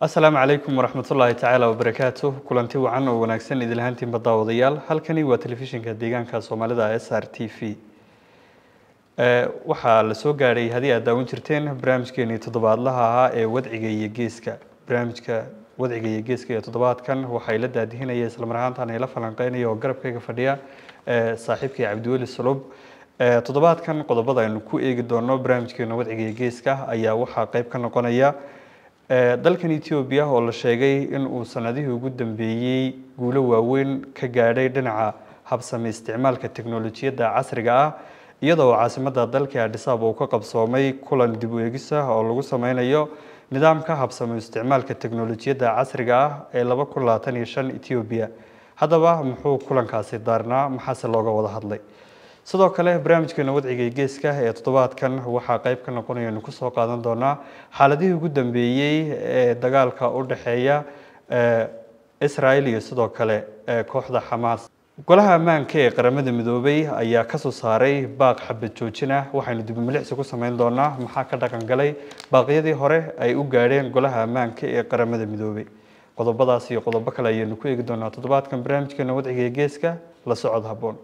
asalaamu calaykum waraxmatullaahi tacaala wabarakaatu kulanti wacan oo wanaagsan idil ahaantiinba daawadayaal halkani waa telefishinka deegaanka soomaalida s r t v waxaa la soo gaadhay haddii aad daawan jirteen barnaamijkeenii toddobaadlaha ahaa ee wadciga iyo geeska barnaamijka wadciga iyo geeska ee toddobaadkan waxay la daadihinaya islamar ahaantan ay la falanqeynaya oo garabkayga fadhiya saaxiibkii cabdiweli sulub toddobaadkan qodobada aynu ku eegi doono barnaamijkeena wadciga iyo geeska ayaa waxaa qeyb ka noqonaya dalkan etoobiya oo la sheegay in uu sanadihii ugu dambeeyey guulo waaweyn ka gaadhay dhinaca habsami isticmaalka teknolojiyadda casriga ah iyadoo caasimadda dalka adhisaab uu ka qabsoomay kulan dib u eegis ah oo lagu sameynayo nidaamka habsami isticmaalka teknolojiyadda casriga ah ee laba kun labaatan iyo shan etoobiya haddaba muxuu kulankaasi daarnaa maxaase looga wada hadlay sidoo kale barnaamijkeena wadciga geeska ee toddobaadkan waxaa qeyb ka noqonaya anu kusoo qaadan doonaa xaaladihii ugu dambeeyey ee dagaalka u dhexeeya israel iyo sidoo kale kooxda xamaas golaha ammaanka ee qaramada midoobay ayaa kasoo saaray baaq xabad joojina waxaynu dibumilixsi ku sameyn doonaa maxaa ka dhaqan galay baaqyadii hore ay u gaadheen golaha ammaanka ee qaramada midoobay qodobadaas iyo qodobo kale ayaynu ku eegi doonaa toddobaadkan barnaamijkeena wadciga geeska la socod habboon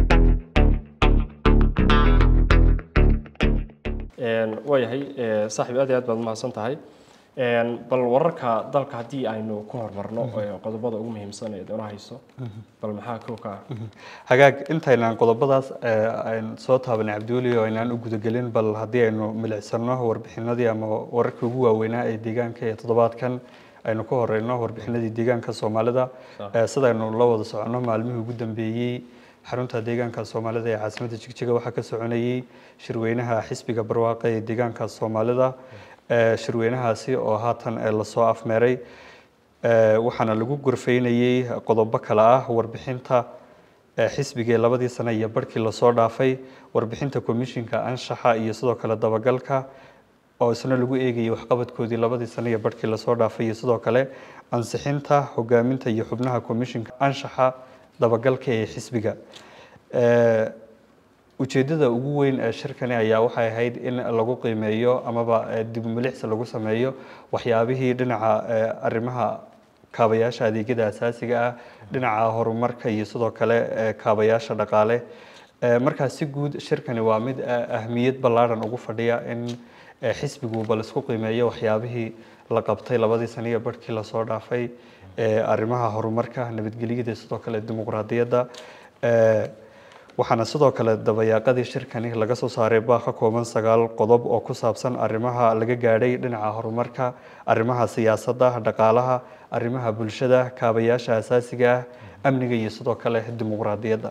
waayahay saaxiib aad iyo aad baad umahadsan tahay bal wararka dalka haddii aynu ku hormarno qodobada ugu muhiimsan ee doona hayso bal maxaa kow ka ah hagaag intaynaan qodobadaas aan soo taabanay cabdiweli oo aynaan u gudagelin bal haddii aynu milicsano warbixinadii ama wararkii ugu waaweynaa ee deegaanka ee toddobaadkan aynu ka horeyno warbixinadii deegaanka soomaalida sidaynu la wada soconno maalmihii ugu dambeeyey xarunta deegaanka soomaalida ee caasimadda jigjiga waxaa ka soconayey shirweynaha xisbiga barwaaqa ee deegaanka soomaalida shirweynahaasi oo haatan lasoo afmeeray waxaana lagu gorfeynayey qodobo kale ah warbixinta xisbiga ee labadii sane iyo barhkii lasoo dhaafay warbixinta komishinka anshaxa iyo sidoo kale dabagalka oo isna lagu eegayay waxqabadkoodii labadii sane iyo barhkii lasoo dhaafay iyo sidoo kale ansixinta hogaaminta iyo xubnaha komishinka anshaxa dabagalka ee xisbiga ujeedada ugu weyn ee shirkani ayaa waxay ahayd in lagu qiimeeyo amaba dibumilixsi lagu sameeyo waxyaabihii dhinaca arrimaha kaabayaasha adeegyada asaasiga ah dhinaca horumarka iyo sidoo kale kaabayaasha dhaqaale markaa si guud shirkani waa mid ahmiyad ballaadhan ugu fadhiya in xisbigu bal isku qiimeeyo waxyaabihii la qabtay labadii sane iyo barhkii lasoo dhaafay arrimaha horumarka nabadgelyada sidoo kale dimuqraadiyadda waxaana sidoo kale dabayaaqadii shirkani laga soo saaray baaq ka kooban sagaal qodob oo ku saabsan arrimaha laga gaadhay dhinaca horumarka arrimaha siyaasadda dhaqaalaha arrimaha bulshada kaabayaasha asaasiga ah amniga iyo sidoo kale dimuqraadiyadda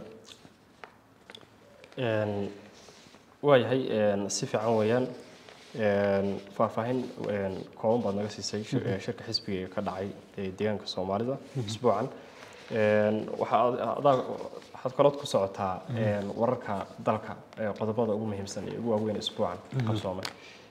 waayahay si fiican weeyaan faahfaahin kooban baad naga siisay shirka xisbiga ee ka dhacay ee deegaanka soomaalida isbuucan waxaad kalood ku socotaa wararka dalka qodobada ugu muhiimsan ee ugu waaweyn isbuucan qabsoomay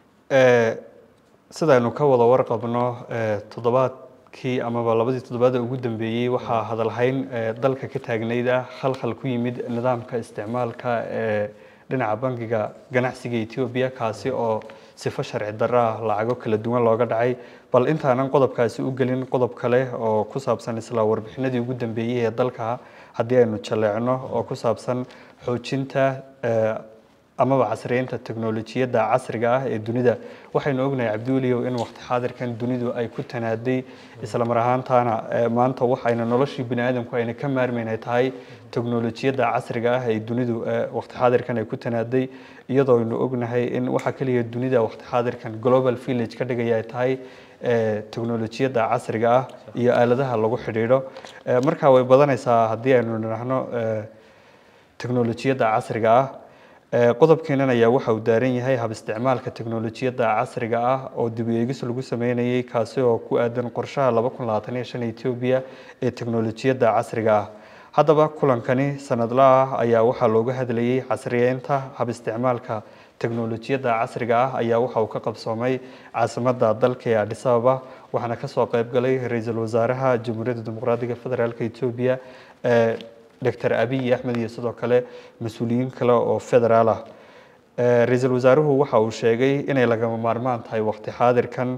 sidaynu ka wada warqabno toddobaadkii amaba labadii toddobaada ugu dambeeyey waxaa hadalhayn dalka ka taagnayd ah khalkhal ku yimid nidaamka isticmaalka ee dhinaca bangiga ganacsiga etoobiya kaasi oo sifo sharci darro ah lacago kala duwan looga dhacay bal intaanan qodobkaasi u gelin qodob kale oo ku saabsan isla warbixinadii ugu dambeeyey ee dalka haddii aynu jaleecno oo ku saabsan xoojinta amaba casriyeynta teknolojiyadda casriga ah ee dunida waxaynu ognahay cabdiweliyow in waqti xaadirkan dunidu ay ku tanaaday islamar ahaantaana maanta waxayna noloshii bini aadamku ayna ka maarmeyn ay tahay teknolojiyadda casriga ah ee dunidu waqti xaadirkan ay ku tanaaday iyadoo aynu ognahay in waxa keliya dunida waqti xaadirkan global village ka dhigaya ay tahay teknolojiyadda casriga ah iyo aaladaha lagu xidhiidho markaa way badanaysaa haddii aynu nidhaahno teknolojiyadda casriga ah qodobkeenan ayaa waxa uu daaran yahay hab isticmaalka teknolojiyadda casriga ah oo dib u eegis lagu sameynayay kaasi oo ku aadan qorshaha laba kun labaatan iyo shan etoobiya ee teknolojiyadda casriga ah haddaba kulankani sanadla ah ayaa waxaa looga hadlayay casriyeynta hab isticmaalka teknolojiyadda casriga ah ayaa waxa uu ka qabsoomay caasimadda dalka ee adhis ababa waxaana kasoo qeyb galay ra-iisul wasaaraha jamhuuriyadda dimuqraadiga federaalk etoobiya doctor abiy axmed iyo sidoo kale mas-uuliyiin kale oo federaal ah ra-iisul wasaaruhu waxa uu sheegay inay lagama maarmaan tahay waqti xaadirkan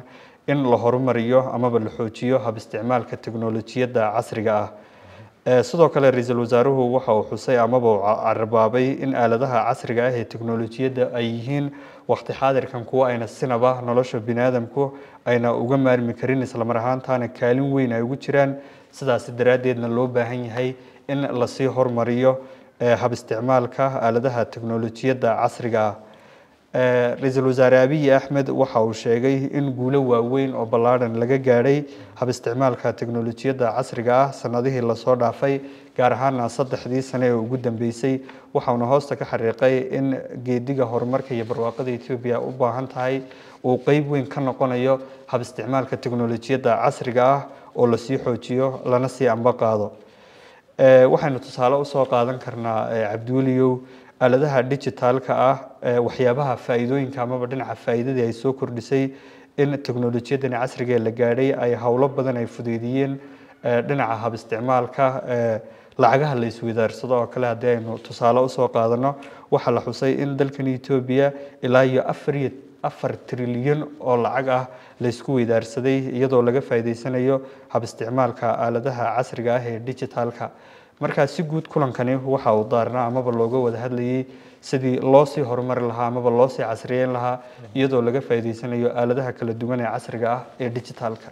in la horumariyo amaba la xoojiyo hab isticmaalka teknolojiyadda casriga ah sidoo kale ra-iisul wasaaruhu waxa uu xusay amaba uu carabaabay in aaladaha casriga ah ee teknolojiyadda ay yihiin waqti xaadirkan kuwa ayna sinaba nolosha biniaadamku ayna uga maarmi karin islamar ahaantaana kaalin weyn ay ugu jiraan sidaas daraaddeedna loo baahan yahay in lasii hormariyo hab isticmaalka aaladaha teknolojiyadda casriga ah ra-iisul wasaare abiy axmed waxa uu sheegay in guulo waaweyn oo ballaadhan laga gaadhay hab isticmaalka teknolojiyadda casriga ah sanadihii lasoo dhaafay gaar ahaana saddexdii sane ee ugu dambeysay waxauna hoosta ka xariiqay in geediga horumarka iyo barwaaqada etoobiya u baahan tahay uu qeyb weyn ka noqonayo hab isticmaalka teknolojiyadda casriga ah oo lasii xoojiyo lana sii amba qaado waxaynu tusaale usoo qaadan karnaa cabdiweliyow aaladaha digitaalka ah waxyaabaha faa'iidooyinka amaba dhinaca faa'iidadii ay soo kordhisay in teknolojiyadani casriga ee la gaadhay ay howlo badan ay fudeydiyeen dhinaca hab isticmaalka lacagaha la iswadaarsado oo kale haddii aynu tusaale usoo qaadano waxaa la xusay in dalkan etoobiya ilaa iyo afar iyo afar trilyan oo lacag ah laysku weydaarsaday iyadoo laga faa'iideysanayo hab isticmaalka aaladaha casriga ah ee digitaalka markaa si guud kulankani waxa uu daarnaa amaba looga wada hadlayay sidii loo sii horumari lahaa amaba loo sii casriyeyn lahaa iyadoo laga faa'iideysanayo aaladaha kala duwan ee casriga ah ee digitaalka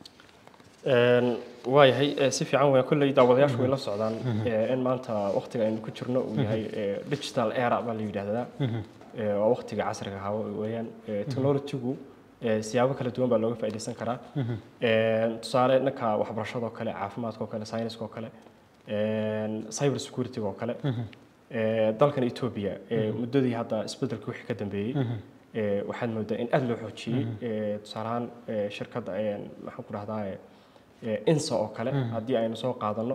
waayahay si fiican weya kolley daawadayaashu way la socdaan in maanta waktiga aynu ku jirno uu yahay digital era baa la yidhaahdaa waa waktiga casriga ahaa weeyaan technologygu siyaabo kala duwan baa looga faa'iideysan karaa tusaale dhanka waxbarashada oo kale caafimaadka oo kale sayniska oo kale cyber security oo kale dalkan Ethiopia muddadii hadda isbedelka wixii ka dambeeyay waxaad moodaa in aad loo xoojiyey tusaale ahaan shirkadda maxaan ku dhahdaa insa oo kale haddii aynu soo qaadano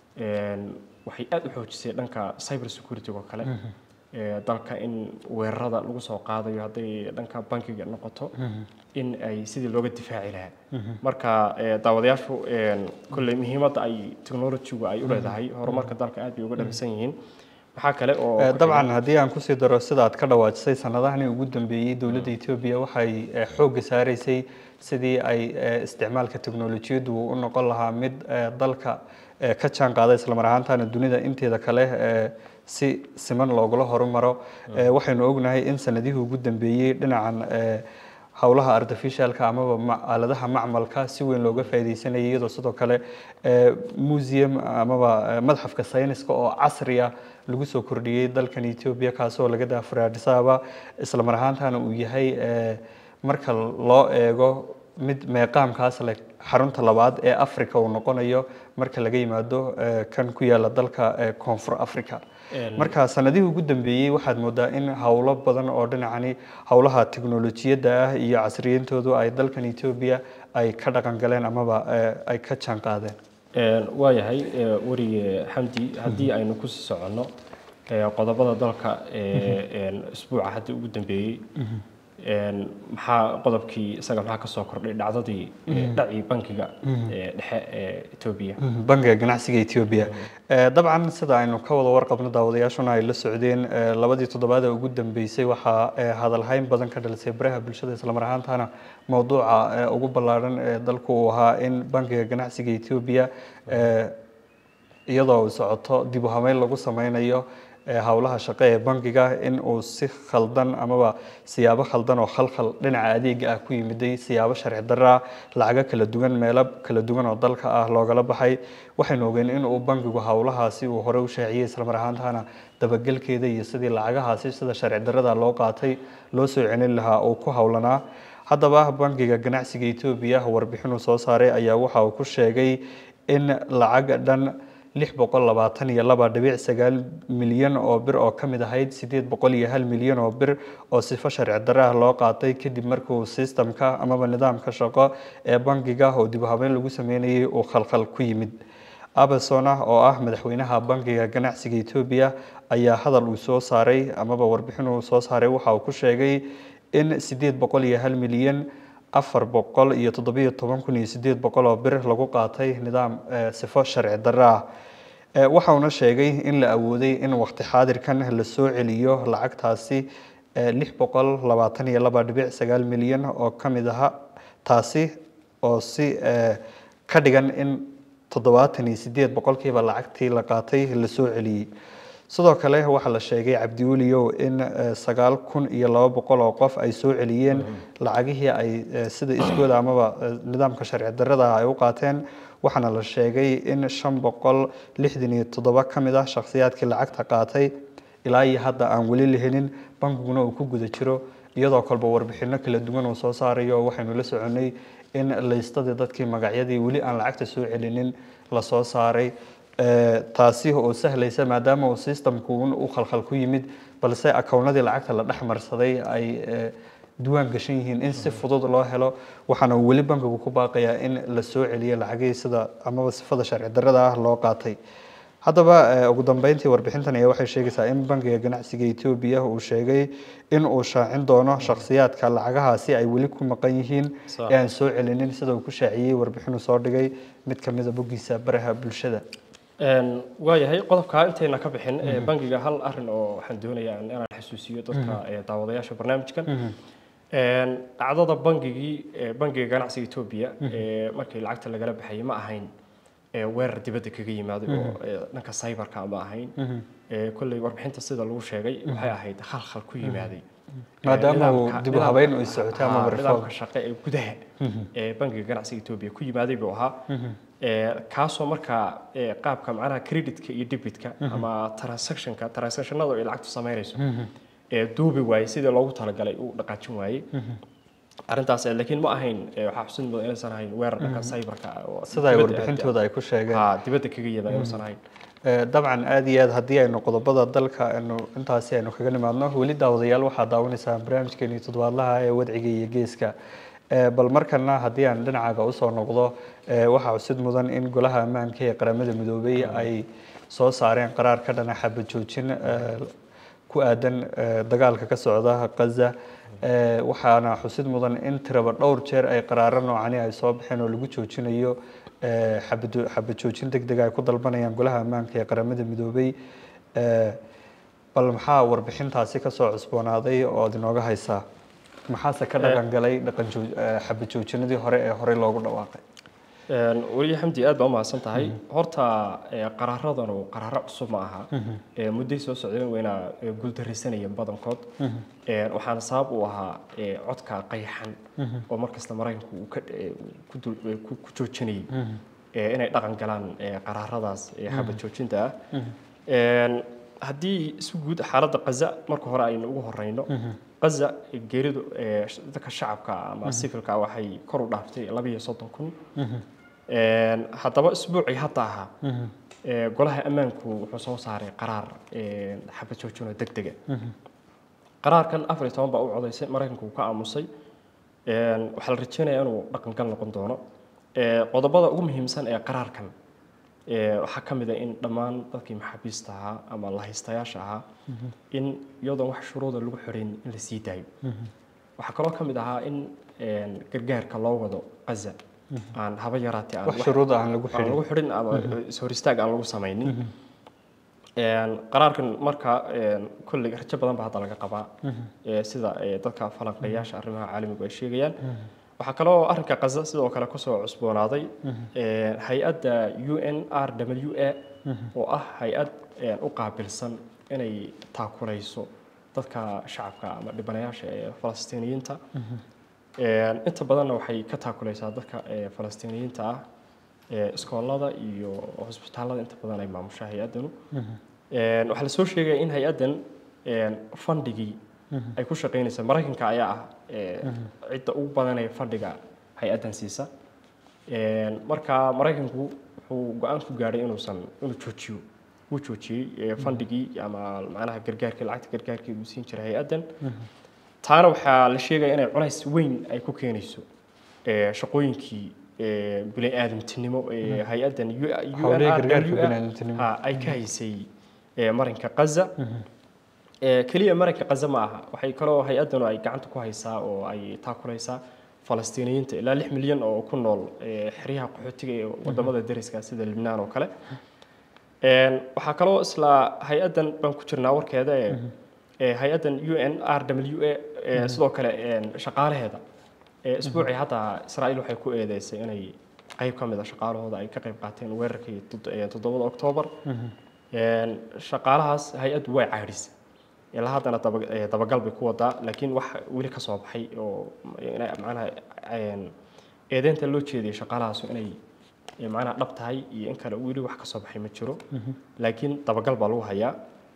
waxay aad u xoojisay dhanka cyber security oo kale dalka in weerarada lagu soo qaadayo hadday dhanka bankiga noqoto in ay sidii looga difaaci lahaa marka daawadayaashu kolley muhiimadda ay technologygu ay u leedahay horumarka dalka aad bay uga dhalisan yihiin waxaa kale oo dabcan haddii aan kusii daro sida aad ka dhawaajisay sanadahani ugu dambeeyey dowladda etoobiya waxay xoogga saaraysay sidii ay isticmaalka teknolojiyaddu u noqon lahaa mid dalka ka jaan qaada islamar ahaantaana dunida inteeda kale si siman loogula horumaro waxaynu ognahay in sanadihii ugu dambeeyey dhinacan howlaha artificialka amaba aaladaha macmalka si weyn looga faa'iideysanayay iyadoo sidoo kale museum amaba madxafka sayniska oo casriya lagu soo kordhiyey dalkan Ethiopia kaasoo laga daafuray Addis Ababa isla mar ahaantaana uu yahay marka loo eego mid meeqaamkaas leh xarunta labaad ee Afrika uu noqonayo marka laga yimaado kan ku yaala dalka Koonfur Afrika marka sanadihii ugu dambeeyey waxaad moodaa in howlo badan oo dhinacani howlaha teknolojiyadda ah iyo casriyintoodu ay dalkan Ethiopia ay ka dhaqan galeen amaba ay ka jaan qaadeen waayahay warige xamdi haddii aynu ku sii soconno qodobada dalka isbuuca hadda ugu dambeeyey maxaa qodobkii isaga maxaa kasoo kordhay dhacdadii dhacii bankiga dhexe ee Ethiopia bankiga ganacsiga Ethiopia dabcan sida aynu ka wada warqabno daawadayaashuna ay la socdeen labadii toddobaad ee ugu dambeysay waxaa hadalhayn badan ka dhalisay baraha bulshada isla mar ahaantaana mowduuca ugu ballaaran ee dalku uu ahaa in bankiga ganacsiga Ethiopia iyadoo socoto dib u habeyn lagu sameynayo howlaha shaqo ee bankiga in uu si khaldan amaba siyaabo khaldan oo khalkhal dhinaca adeega ah ku yimiday siyaabo sharci darra lacago kala duwan meelo kala duwan oo dalka ah loogala baxay waxaynu ogeen in uu bankigu howlahaasi uu hore u shaaciyey islamar ahaantaana dabagelkeeda iyo sidii lacagahaasi sida sharci darrada loo qaatay loo soo celin lahaa uu ku howlanaa haddaba bankiga ganacsiga Ethiopia warbixin uu soo saaray ayaa waxa uu ku sheegay in lacag dhan lix boqol labaatan iyo laba dhibic sagaal milyan oo bir oo ka mid ahayd sideed boqol iyo hal milyan oo bir oo sifo sharci darre ah loo qaatay kadib markuu sistamka amaba nidaamka shaqo ee bankiga oo dib u habeyn lagu sameynayay uu khalkhal ku yimid abasona oo ah madaxweynaha bankiga ganacsiga Ethiopia ayaa hadal uu soo saaray amaba warbixin uu soo saaray waxa uu ku sheegay in sideed boqol iyo hal milyan afar boqol iyo toddobiyo toban kun iyo sideed boqol oo bir lagu qaatay nidaam sifo sharci darre ah waxa uuna sheegay in la awooday in waqti xaadirkan la soo celiyo lacagtaasi lix boqol labaatan iyo laba dhibic sagaal milyan oo ka mid aha taasi oo si eh, ka dhigan in toddobaatan iyo sideed boqolkiiba lacagtii la qaatay la soo celiyey sidoo kale waxaa la sheegay cabdiweliyow in eh, sagaal kun iyo laba boqol oo qof ay soo celiyeen lacagihii ay eh, sida iskooda amaba eh, nidaamka sharci darrada ah ay u qaateen waxaana la sheegay in shan boqol lixdan iyo toddoba ka mid ah shakhsiyaadkii lacagta qaatay ilaa iyo hadda aan weli la helin bankiguna uu ku guda jiro iyadoo kolba warbixino kala duwan uu soo saarayo waxaynu la soconay in laystadii dadkii magacyadii weli aan lacagta soo celinin lasoo saaray Eh, taasi oo sahlaysa maadaama uu systemku un u khalkhal ku yimid balse akownadii lacagta la dhex marsaday ay eh, diiwaan gashan yihiin in si fudud loo helo waxaana uu weli bankigu ku baaqayaa in la soo celiyo lacagihii sida amaba sifada sharci darrada ah loo qaatay haddaba eh, ugu dambeyntii warbixintan ayaa waxay sheegaysaa in bankiga ganacsiga etoobiya uu sheegay in uu shaacin doono shakhsiyaadka lacagahaasi ay weli ku maqan yihiin Sax. ee aan soo celinin sida uu ku shaaciyey warbixinuu soo dhigay mid ka mid a boggiisa baraha bulshada Een, waayahay qodobka intayna ka bixin ee, bangiga hal arin oo waxaan doonayaa in- inaan xasuusiyo dadka ee, daawadayaasha barnaamijkan Een, dhacdada bangigii ee, bangiga ganacsiga etoobiya ee, markii lacagta lagala baxayay ma ahayn ee, weerar dibadda kaga yimaaday oo ee, dhanka cyberka ma ahayn Ee, kolley warbixinta sida lagu sheegay waxay ahayd khalkhal ku yimaaday Ee, Maadaama uu nidaamka- dib u habeyn u nidaamka- socotay ama haa, reform. nidaamka shaqo ee gudaha ee bangiga ganacsiga etoobiya ku yimaaday buu ahaa Ee, kaasoo markaa ee, qaabka macnaha creditka iyo debitka ama transactionka transactionada ay lacagtu samaynayso ee duubi waayey sidii loogu talagalay uu dhaqaajin waayey arrintaas eh, laakiin ma ahayn ee, waxaa xusid mudan inaysan ahayn weerar dhanka cyberka ah oo sida ay dibadda warbixintooda ay ku sheegeen haa dibadda kaga yada inuusan ahayn Eh, dabcan aad iyo aad haddii aynu qodobada dalka aynu intaasi aynu kaga nimaadno weli daawadayaal waxaa daawanaysaa barnaamijkeeni toddobaadlaha ee wadciga iyo geeska Eh, bal markana haddii aan dhinacaaga usoo noqdo eh, waxaa xusid mudan in golaha ammaanka ee qaramada midoobay ay soo saareen qaraar ka dhana xabad joojin eh, ku aadan eh, dagaalka ka socda Gaza Eh, waxaana xusid mudan in tiraba dhowr jeer ay qaraaro noocani ay soo baxeen oo lagu joojinayo eh, xabad xabad joojin degdeg ay ku dalbanayaan golaha ammaanka ee qaramada midoobay Eh, bal maxaa warbixintaasi ka soo cusboonaaday oo aad inooga haysaa maxaase ka dhaqan galay dhaqan jooj- eh, xabad joojinadii hore ee horey loogu dhawaaqay Een, weli xamdi aad baa umahadsan tahay horta ee, qaraaradanu qaraaro cusub ma aha Ee, mudday soo socdeen wayna ee, guuldaraysanayeen badankood Een, waxaana sabab u ahaa ee, codka qayaxan oo markasta maraykanku uu ka- ee, uu ku dul- ee, ku- ku joojinayay ee, inay dhaqan galaan ee, qaraaradaas ee xabad joojinta ah Een, haddii si guud xaaladda Gaza marka hore aynu ugu horeyno Gaza geeridu ee, dadka shacabka ah ama civilka ah waxay kor u dhaaftay laba iyo soddon kun Een, haddaba isbuucii hadda ahaa ee, golaha ammaanku wuxuu soo saaray qaraar ee, xabad joojin oo degdega qaraarkan afar iyo toban baa u codaysay maraykanku uu ka aamusay Een, waxaa la rajeynayaa inuu dhaqangal noqon doono Ee, qodobada ugu muhiimsan ee qaraarkan ee, waxaa ka mid ah in dhammaan dadkii maxaabiista ahaa ama lahaystayaasha ahaa in iyadoon wax shuruuda lagu xirin in la sii daayo waxaa kaloo ka mid ahaa in een, gargaarka loo wado Gaza aan haba yaraatee aan wax wax- shuruud aan lagu aan xidhin lagu xidhin ama is-hor istaag aan lagu samaynin Een, qaraarkan marka een, kolley rajo badan baa hadda laga qabaa ee, sida ee, dadka falanqeeyaasha arrimaha caalamigu ay sheegayaan waxaa kaloo arrinka Gaza sidoo kale kusoo cusboonaaday ee, hay-adda UNRWA oo ah hay-ad een, u qaabilsan inay taakulayso dadka shacabka ama dhibanayaasha ee falastiiniyiinta Een, inta badanna waxay ka taakulaysaa dadka ee, falastiiniyiinta ah ee, iskoolada iyo hosbitaalada inta badan ay maamusha hay-addanu Een, waxaa lasoo sheegaya in hay-addan een, fandhigii ay ku shaqeynaysa maraykanka ayaa ah ee, cidda ugu badanee fandhiga hay-addan siisa Een, marka maraykanku wuxuu go-aan ku gaadhay inuusan inuu joojiyo wuu joojiyey ee, fandhigii ama macnaha gargaarkii lacagta gargaarkii uu siin jiray hay-addan taana waxaa la sheegaya inay culays weyn ay ku keenayso ee, shaqooyinkii ee, bini-aadamtinimo ee hay-addan Hawlihii gargaarka bini'aadamtinimo. ha ay ka haysay ee, marinka Gaza Ee, keliya marinka Gaza ma aha waxay kaloo hay-addanu ay gacanta ku haysaa oo ay taakulaysaa falastiiniyiinta ilaa lix milyan oo ku nool ee, xeryaha qaxootiga ee wadamada deriska sida Libnaan oo kale Een, waxaa kaloo isla hay-addan baan ku jirnaa warkeeda ee ee, hay-addan UNRWA ee, sidoo kale een, shaqaalaheeda Ee, isbuucii hadda israa'iil waxay ku eedeysay inay qayb ka mid a shaqaalahooda ay ka qayb qaateen weerarkii tod- ee, toddobada oktoobar Een, shaqaalahaas hay-addu way caadhisay ilaa haddana daba- ee, dabagal bay ku wadaa laakiin wax weli ka soo baxay oo inay macnaha een, eedeynta loo jeediyay shaqaalahaasu inay ee, macnaha dhab tahay iyo in kale weli wax ka soo baxay ma jiro laakiin dabagal baa lagu hayaa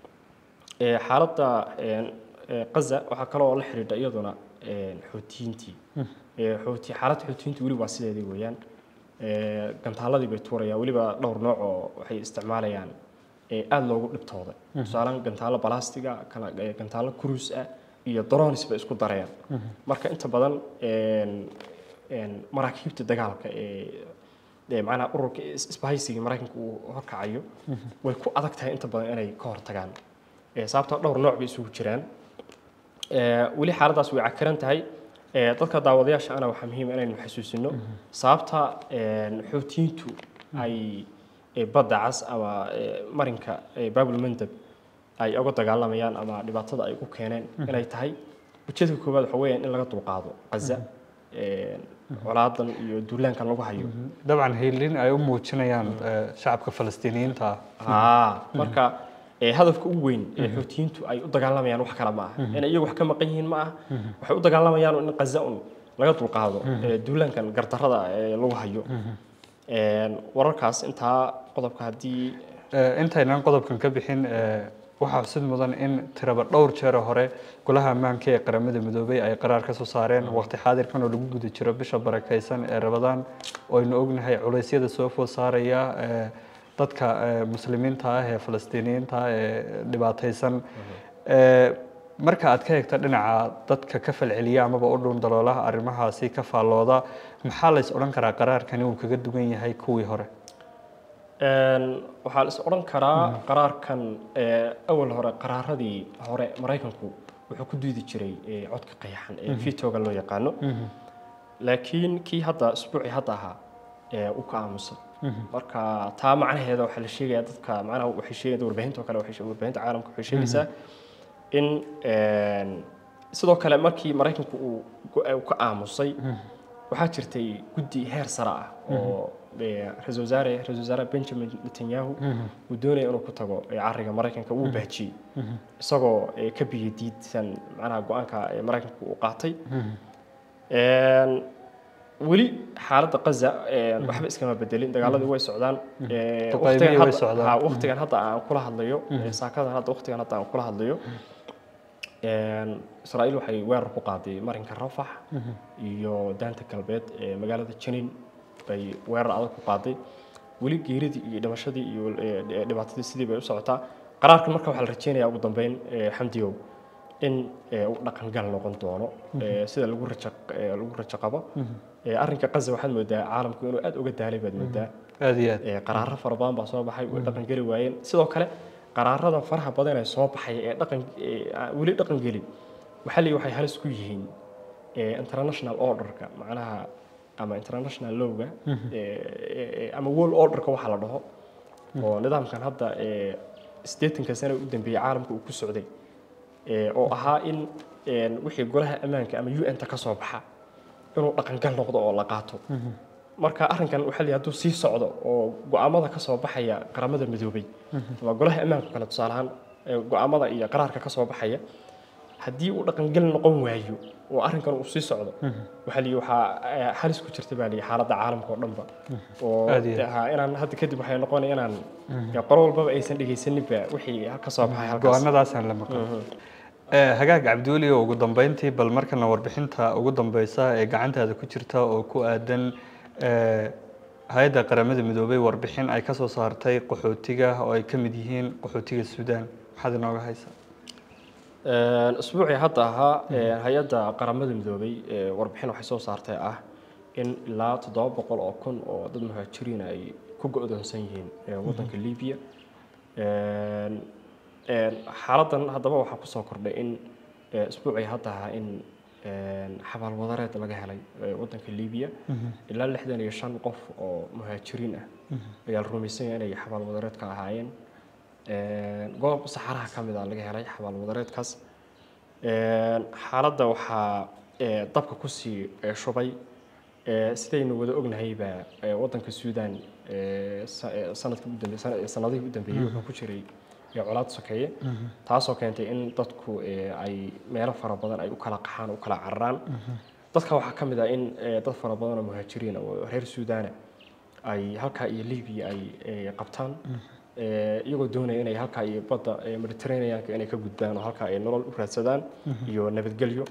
Ee, xaaladda een, ee, Gaza waxaa kale oo la xidhiidha iyaduna een, xoutiyiintii Ee, xooti xaaladda xoutiyiintu weli waa sideedii weeyaan Ee, gantaaladii bay tuurayaan weliba dhowr nooc oo waxay isticmaalayaan ee aada loogu dhibtooday tusaalehan gantaalo balastiga kala ee, gantaalo cruise ah iyo drones bay isku dareen marka inta badan een, een, maraakiibta dagaalka ee ee macnaha ururka is- isbahaysiga maraykanka uu horkacayo way ku adag tahay inta badan inay ka hortagaan Ee, sababtoo dhowr nooc bay isugu jiraan Ee, weli xaaladdaas way cakaran tahay Ee, dadka daawadayaasha ana waxaa muhiim ah inaynu xasuusino sababta een, xoutiyiintu ay ee, badda cas ama ee, marinka ee, baabul mandab ay uga dagaalamayaan ama dhibaatada ay u keeneen inay tahay ujeedka koowaad waxa weeyaan in laga dulqaado Gaza Een, colaadan iyo duulaankan lagu hayo dabcan hiilin ay u muujinayaan eh, shacabka falastiiniyiinta ah haa marka ee, hadafka ugu weyn ee xoutiyiintu ay u dagaalamayaan wax kale ma aha inay iyagu wax ka maqan yihiin ma aha waxay u dagaalamayaan in qaza un laga dulqaado ee, duulaankan gardarrada ee lagu hayo Een, wararkaas intaa qodobka haddii Eh, intaynan qodobkan ka bixin eh, waxaa xusid mudan in tiraba dhowr jeer hore golaha ammaanka ee qaramada midoobay ay qaraar ka soo saareen waqti xaadirkan oo lagu guda jiro bisha barakaysan ee rabadaan oo aynu ognahay culeysyada soo food saaraya eh, dadka eh, muslimiinta ah ee falastiiniyiinta ah ee dhibaataysan Eh, marka aad ka hegta dhinaca dadka ka falceliya amaba u dhuun daloolaha arrimahaasi ka faallooda maxaa la is odhan karaa qaraarkani uu kaga duwan yahay kuwii hore Een, waxaa la is odhan karaa qaraarkan ee, awal hore qaraaradii hore maraykanku wuxuu ku diidi jiray ee, codka qayaxan ee vetoga loo yaqaano laakiin kii hadda isbuucii hadda ahaa ee, uu ka aamusay marka taa macnaheeda waxaa la sheegayaa dadka macnaha waxay sheegayaan warbaahinta oo kale waxay sheeg- warbaahinta caalamka waxay sheegaysaa in een, sidoo kale markii maraykanku uu go- uu ka aamusay waxaa jirtay guddi heer sare ah oo ee, ra-iisul wasaare ra-iisul wasaare benjamin netanyahu uu doonaya inuu ku tago ee, cariga maraykanka wuu baajiyey isagoo ee, ka biyo diidsan macnaha go-aanka ee maraykanku uu qaatay Een, weli xaaladda Gaza een, waxba iskama bedelin dagaaladii way socdaan Ee, Duqeymihii waqtigan way hadda- socdaan. haa, waqtigan hadda aan kula hadlayo ee, saakadan hadda waqtigan hadda aan kula hadlayo Een, Israa'iil waxay weerar ku qaaday marinka Rafax iyo daanta galbeed ee magaalada Jenin bay weerar adag ku qaaday weli geeridii iyo dhimashadii iyo ee, dhibaatadii sidii bay u socotaa qaraarkan marka waxaa la rajeynayaa ugu dambeyn ee, xamdiyow in ee, uu dhaqangal noqon doono ee, sida lagu rajo ee, lagu rajo qabo Ee, arrinka Gaza waxaad moodaa caalamku inuu aad uga daalay baad moodaa aada iyo aad ee, qaraaro fara badan baa soo baxay way dhaqan geli waayeen sidoo kale qaraarada faraha badan ee soo baxay ee dhaqan ee, aan weli dhaqan gelin waxaa la waxay halis ku yihiin ee, international orderka macnaha ama international lowga ee, ee, ee, ama world orderka waxa la dhaho oo nidaamkan hadda ee, siddeetanka sano u dambeeyey caalamka uu ku socday ee, oo ahaa in een, wixii golaha ammaanka ama un-ta ka soo baxa inuu dhaqangal noqdo oo la qaato marka arrinkan waxaa la yidhi hadduu sii socdo oo go'aamada ka soo baxaya qaramada midoobay waa golaha ammaanka kale tusaale ahaan ee go'aamada iyo qaraarka ka soo baxaya haddii uu dhaqangal noqon waayo oo arrinkan uu sii socdo waxaa la yidhi waxaa ee, halis ku jirta baa la yidhi xaaladda caalamka oo dhanba oo Aad iyo aad. haa, inaan hadda kadib waxay noqonaya inaan ya, qolo walbaba aysan dhegaysaninba wixii ka soo baxay halkaas go-aanadaasaan la maqan Eh, hagaag cabdiweli oo ugu dambeyntii bal markana warbixinta ugu dambeysa ee gacantaada ku jirta oo ku aadan eh, hay-adda qaramada midoobay warbixin ay kasoo saartay qaxootiga oo ay ka mid yihiin qaxootiga suudaan maxaad inooga haysaa Een, usbuucii hadda ahaa ee, hay-adda qaramada midoobay ee, warbixin waxay soo saartay ah in ilaa toddoba boqol oo kun oo dad muhaajiriin ay ku go'doonsan yihiin ee, waddanka libiya Een, een, xaaladdan haddaba waxaa kusoo kordhay in ee, usbuucii hadda ahaa in een, xabaalwadareed laga helay ee, waddanka libiya ilaa lixdan iyo shan qof oo muhaajiriin ah ayaa la rumaysan yahay inay xabaalwadareed ka ahaayeen Een, goob saxaraha ka mid a laga helay xabaal wadareedkaas Een, xaaladda waxaa ee, dabka kusii ee, shubay ee, sidaynu wada ognahayba ee, wadanka suudaan ee, sa- ee, sanadkii ugu dambe- sana- sanadihii u dambeeyey wuxuu ku jiray ee, colaad sokeeye taasoo keentay in dadku ee, ay meelo fara badan ay u kala qaxaan u kala cararaan dadka waxaa ka mid ah in ee, dad fara badan oo muhaajiriin ah oo reer suudaana ay halkaa iyo libiya ay ee, qabtaan ee, iyagoo doonaya inay halkaa iyo badda ee, mediterraneanka inay ka gudbaan oo halkaa ay nolol u raadsadaan iyo nabadgelyo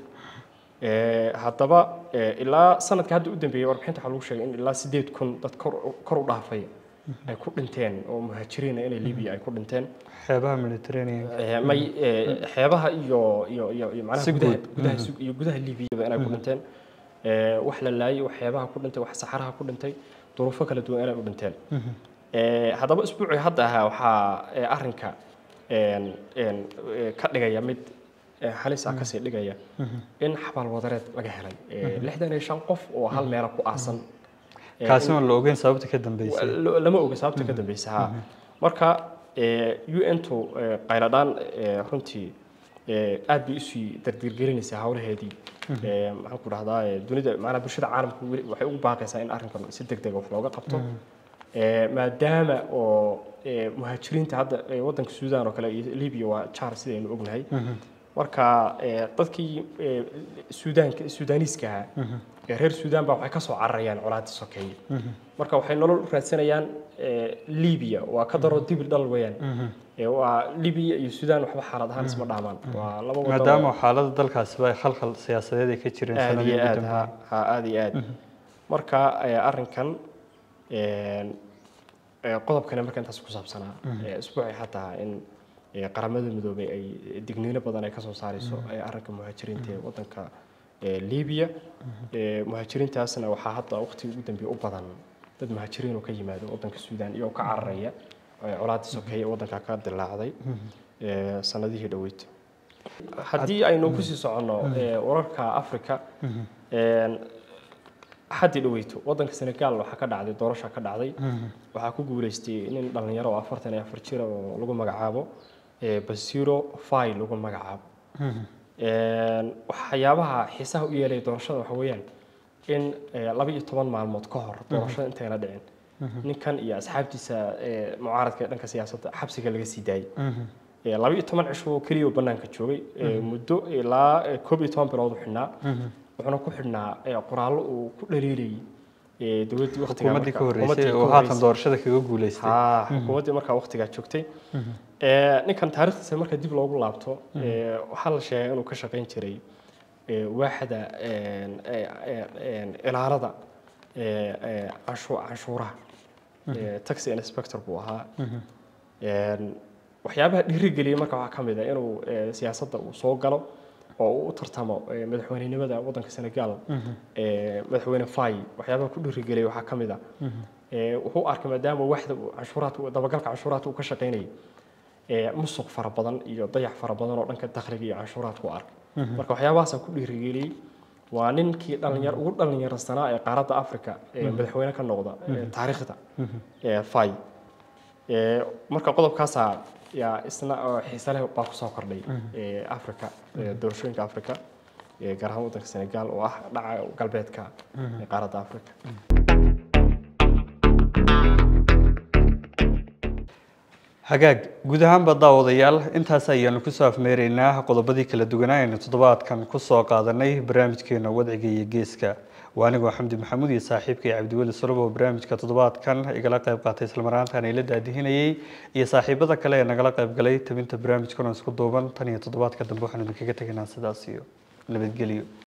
Ee, haddaba ee, ilaa sanadka hadda u dambeeyey warbixinta waxaa lagu sheegay in ilaa sideed kun dad kor u- kor u dhaafay ay ku dhinteen oo muhaajiriin ah inay libiya ay ku dhinteen xeebaha mediterranean Ee, may ee, xeebaha iyo iyo iyo iyo macnaha Si gudaha guud. gudaha si- iyo gudaha liibiyaba inay ku dhinteen Ee, wax la laayay wax xeebaha ku dhintay wax saxaraha ku dhintay duruufo kala duwan inay u dhinteen Ee, haddaba isbuucii hadda ahaa waxaa ee, arrinka een, een, ee, ka dhigaya mid ee, halis ah kasii dhigaya in xabaal wadareed laga helay Ee, lixdan iyo shan qof oo hal meela ku aasan Ee, kaasi oon la ogeyn sababta ka dambeysay Wa- lama oga sababta ka dambeysa ha marka un-tu qayladhaan ee, runtii ee, aad bay usii dardirgelinaysaa howlaheedii Ee, maxaan ku dhahdaa ee, dunida maanaa bulshada caalamka weli waxay ugu baaqaysaa in arrinkan si deg dega wax looga qabto Ee, maadaama oo ee, muhaajiriinta hadda ee, wadanka suudaan oo kale iyo libiya waa jaar sidaynu ognahay marka ee, dadkii ee, suudaanka suudaaniiska ahaa ee reer suudaan baa waxay ka soo cararayaan colaadda sokeeye marka waxay nolol u raadsanayaan ee, libiya waa ka daro dibil dhal weeyaan Ee, waa libiya iyo suudaan waxba xaalad ahaan isma dhaamaan waa laba waddan oo- maadaama xaalada dalkaasiba ay khalkhal siyaasadeed ay ka jireen aad sanadihii iyo ugu aad dambeeyey ha ha, aad iyo aad marka ee, arrinkan een, ee, qodobkani marka intaas ku saabsanaa ee, isbuucii xataa in ee, qaramada midoobay ay digniino badan ay ka soo saarayso ee arrinka muhaajiriinta ee wadanka ee, libiya Ee, muhaajiriintaasna waxaa hadda waqtigii ugu dambeeyey u badan dad muhaajiriin oo ka yimaado wadanka suudaan iyagoo ka cararaya ee, colaadda sokeeye ee wadanka ka dilaacday ee, sanadihii dhoweyd haddii aynu kusii soconno ee, wararka africa een, xaddii dhaweyto wadanka senegal waxaa ka dhacday doorasha ka dhacday waxaa ku guuleystay nin dhalinyaro oo afartan iyo afar jira oo lagu magacaabo ee, basiro fai lagu magacaabo Een, waxyaabaha xiisaha u yeelaya doorashada waxa weeyaan in ee, laba iyo toban maalmood ka hor doorashada intayna dhicin ninkan iyo asxaabtiisa ee, mucaaradka ee dhanka siyaasadda xabsiga laga sii daayay Ee, laba iyo toban cisho oo keliya oo bannaanka joogay ee, muddo ilaa ee, koob iyo toban bilood u xidhnaa wuxuuna ku xidhnaa ee, qoraallo uu ku dhaliilayay ee, dowladdii waqtigaa xukuumaddii ka markaa- horreysay xukuumaddii oo ka haatan horreysay. doorashada kaga guuleystay haa xukuumaddii markaa waqtigaa joogtay Ee, ninkan taariikhdiisa marka dib loogu laabto ee, waxaa la sheegay inuu ka shaqayn jiray ee, waaxda een, ee, ee, een, ilaalada ee, ee, canshu- canshuuraha Ee, taxi inspector buu ahaa Een, waxyaabaha dhiirigeliyay marka waxaa ka mid ah inuu ee, siyaasadda uu soo galo oo uu u tartamo ee, madaxweynenimada wadanka senegal ee, madaxweyne fai waxyaabaha ku dhiirigeliyay waxaa ka mid ah ee, wuxuu arkay maadaama waxda uu canshuuraadka dabagalka canshuuraadka uu ka shaqaynayay ee, musuq fara badan iyo dayax fara badan oo dhanka dakhliga iyo canshuuraadka u arkay marka waxyaabahaasaa ku dhiirigeliyey waa ninkii dhalinyar ugu dhalinyarsanaa ee qaaradda africa ee madaxweyne ka noqda ee taariikhda ee fai Ee, marka qodobkaasaa yaa isna oo xiise leh baa kusoo kordhay ee, africa ee, doorashooyinka africa ee, gaar ahaan wadanka senegal oo ah dhaca galbeedka ee qaaradda africa hagaag guud ahaanba daawadayaal intaas ayaanu kusoo afmeeraynaa qodobadii kala duwanaa aynu toddobaadkan kusoo qaadanay barnaamijkeena wadciga iyo geeska waa anigoo xamdi maxamuud iyo saaxiibkay cabdiweli solob oo barnaamijka toddobaadkan igala qayb qaatay islamaraantaan ila daadihinayay iyo saaxiibada kale ee nagala qayb galay tabinta barnaamijkan oo isku duuban tan iyo toddobaadka dambe waxaanu idinkaga tegaynaa sidaas iyo nabadgelyo